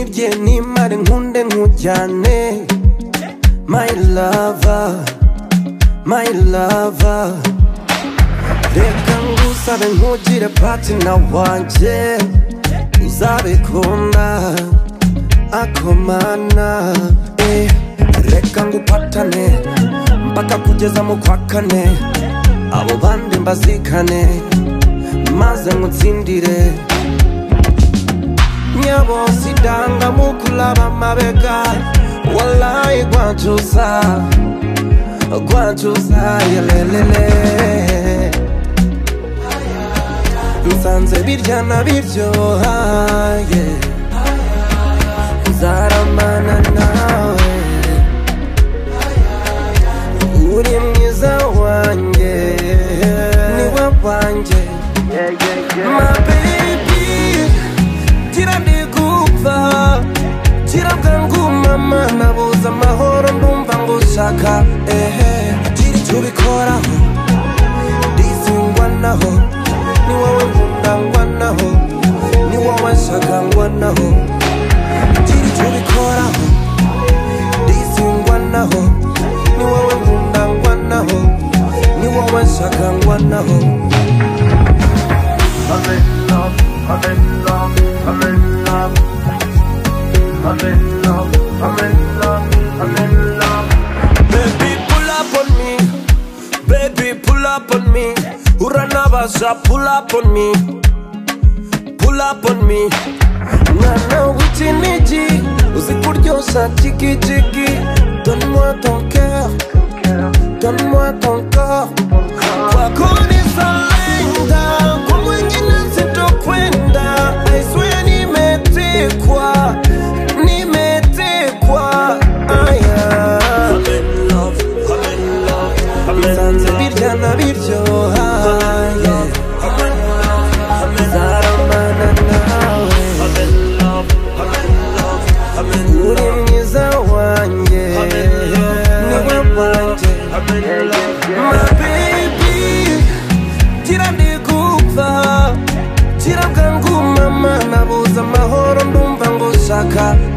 njye nimare nkunde nkujyane my lover my lover reka ngusabe nkugire patina wanjye uzabikunda akomana eh. reka ngupatane mpaka kugeza mu kwa kane abo bandi mbazikane maze ngutsindire nyabosidanga mukulaba mabega walayi gwancuza gwancuza yelelele nsanze birya na biryohaye nzaramana nawe uri mwiza wanjye niwe wanjye ma baby gira ndigupfa gira bwangu mama nabuze amahoro ndumva ngushaka ehe gira icyo ubikoraho ndizingwanaho ni wowe nkundangwanaho ni wowe nshakangwanaho gira icyo ubikoraho ndizingwanaho ni wowe nkundangwanaho ni wowe nshakangwanaho I'm in love, I'm in love, I'm in love. I'm in love, I'm in love, I'm in love. Baby, pull up on me. Baby, pull up on me. Uranabasha, pull up on me. Pull up on me. Mwana w'ikinigi, uzi kuryoshya jigijigi. Donne-moi ton cœur, donne-moi ton corps. Wakuniza lenda, kwa mwingine sitokwenda. I swear nimetekwa, nimetekwa. Aya. Nsanze birya na biryohaye Nzaramana nawe Uri mwiza wanjye Niwe wanjye My baby Gira ndigupfa Gira bwangu mama Nabuze amahoro ndumva ngushaka